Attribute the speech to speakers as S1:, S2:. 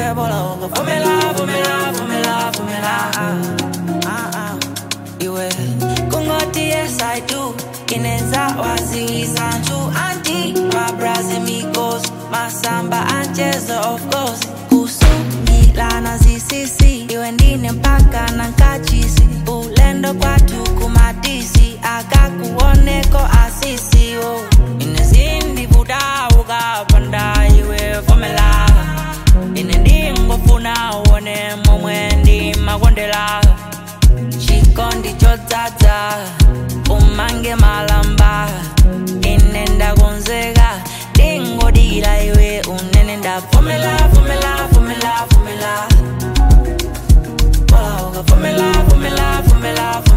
S1: iwe bola ungavumela vumela vumela vumela ah, ah. iwe kungoti yes i do inenza waziwisa nju anti mabras amigos masamba anchezo of course kusungilana zisisi iwe ndine mpaka na nkachisi ulendo kwatu kumadisi akakuoneko asisi oh. inezindi vudavuka panda iwe vomela ine ndingofuna uone momwe ndimakondela chikondi chodzadza umange malamba ine ndakonzeka ndingodira iwe unene ndavomela vomela vomela vomela Bola, vomela vomela vomela vomela